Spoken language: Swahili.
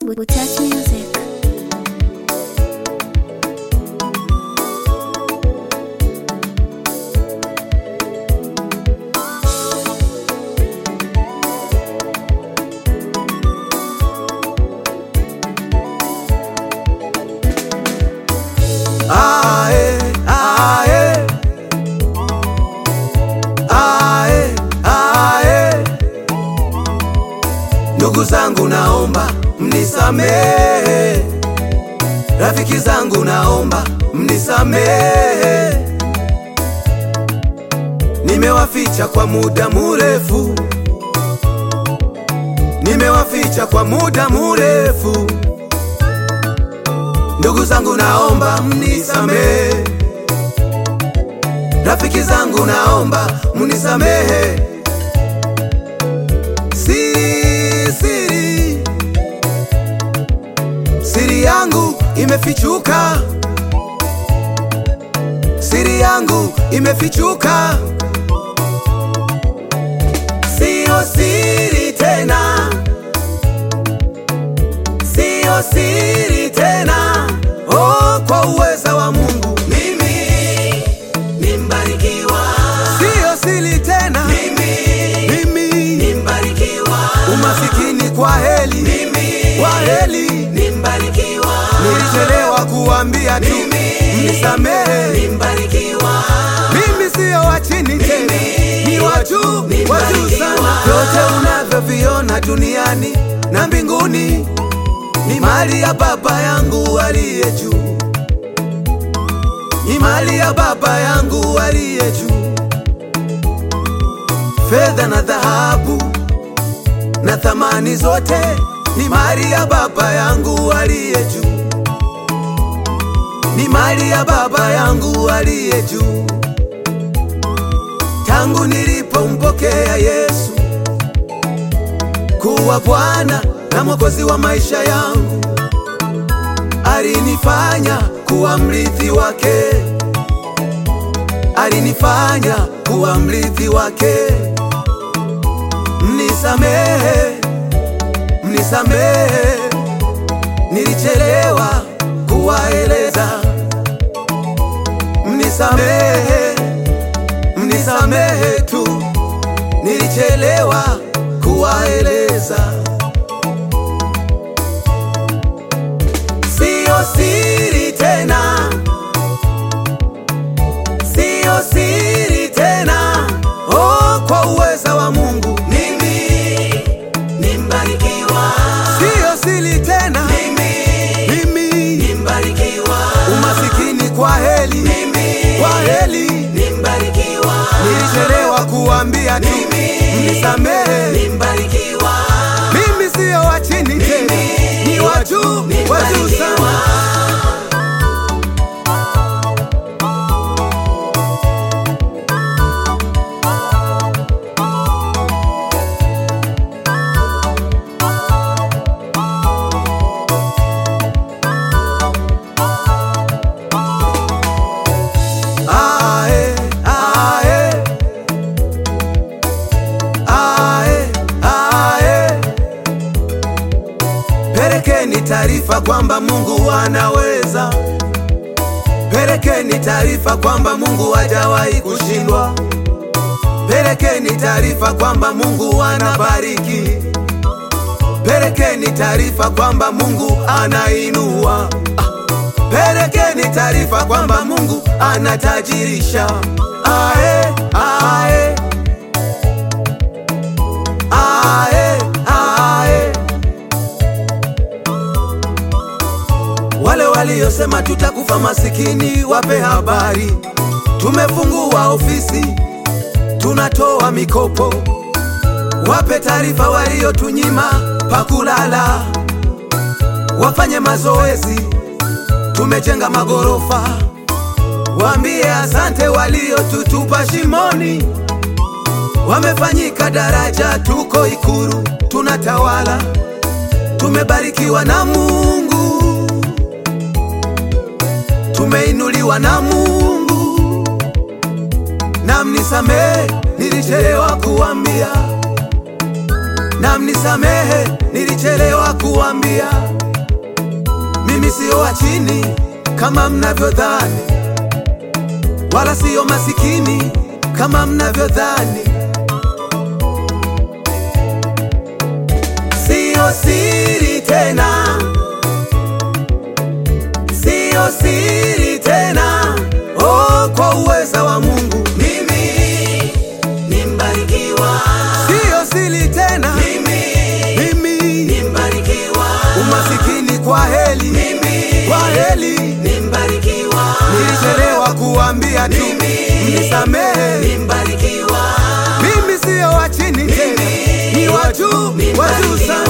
Touch Music. Ae, ae. Ae, ae. Ndugu zangu naomba mnisamehe, rafiki zangu naomba mnisamehe, nimewaficha kwa muda murefu, nimewaficha kwa muda murefu. Ndugu zangu naomba mnisamehe, rafiki zangu naomba mnisamehe. Siri, siri, siri yangu imefichuka, siri yangu imefichuka, siyo siri tena, siyo siri tena. Oh, kwa uweza wa Mungu mimi nimbarikiwa, siyo siri tena mimi, mimi nimbarikiwa, umasikini kwa heli mimi, kwa heli nimbarikiwa, nilichelewa kuambia tu mnisamehe, nimbarikiwa, mimi siyo wa chini tena, ni wa juu, wa juu sana. Vyote unavyoviona duniani na mbinguni ni mali ya Baba yangu aliye juu, ni mali ya Baba yangu aliye juu. Fedha na dhahabu na thamani zote ni mali ya Baba yangu aliye juu, ni mali ya Baba yangu aliye juu. Tangu nilipompokea Yesu kuwa Bwana na Mwokozi wa maisha yangu, alinifanya kuwa mrithi wake, alinifanya kuwa mrithi wake. Mnisamehe, mnisamehe, nilichelewa kuwaeleza. Mnisamehe, mnisamehe tu, nilichelewa kuwaeleza. Siyo siri tena, siyo siri tena. Oh, kwa uweza wa Mungu mimi nimbarikiwa, siyo siri tena mimi, mimi nimbarikiwa, umasikini kwa heli mimi, kwa heli nimbarikiwa, nilichelewa kuambia tu mnisamehe, nimbarikiwa, mimi siyo wa chini tena, ni wa juu, wa juu sana. Ae, ae. Ae, ae. Pelekeni taarifa kwamba Mungu anaweza. Pelekeni taarifa kwamba Mungu hajawahi kushindwa. Pelekeni taarifa kwamba Mungu anabariki. Pelekeni taarifa kwamba Mungu anainua. Ah. Pelekeni taarifa kwamba Mungu anatajirisha. Ae, ae. Ae, ae. Wale waliosema tutakufa masikini, wape habari. Tumefungua ofisi, tunatoa mikopo. Wape taarifa waliotunyima pakulala, wafanye mazoezi tumejenga magorofa. Waambie asante waliotutupa shimoni, wamefanyika daraja, tuko Ikulu tunatawala, tumebarikiwa na Mungu, tumeinuliwa na Mungu. Na mnisamehe nilichelewa kuambia, na mnisamehe nilichelewa kuambia mimi sio wa chini kama mnavyodhani, wala sio masikini kama mnavyodhani. Sio siri tena, sio siri tena, oh, kwa uweza wa Mungu Mimi ni mbarikiwa, sio siri tena, mimi mimi ni mbarikiwa, umasikini kwa heli, mimi kwa heli ni mbarikiwa, nilichelewa kuambia tu, Mimi mnisamehe. ni mbarikiwa, Mimi sio wa chini tena, ni wa juu, wa juu sana.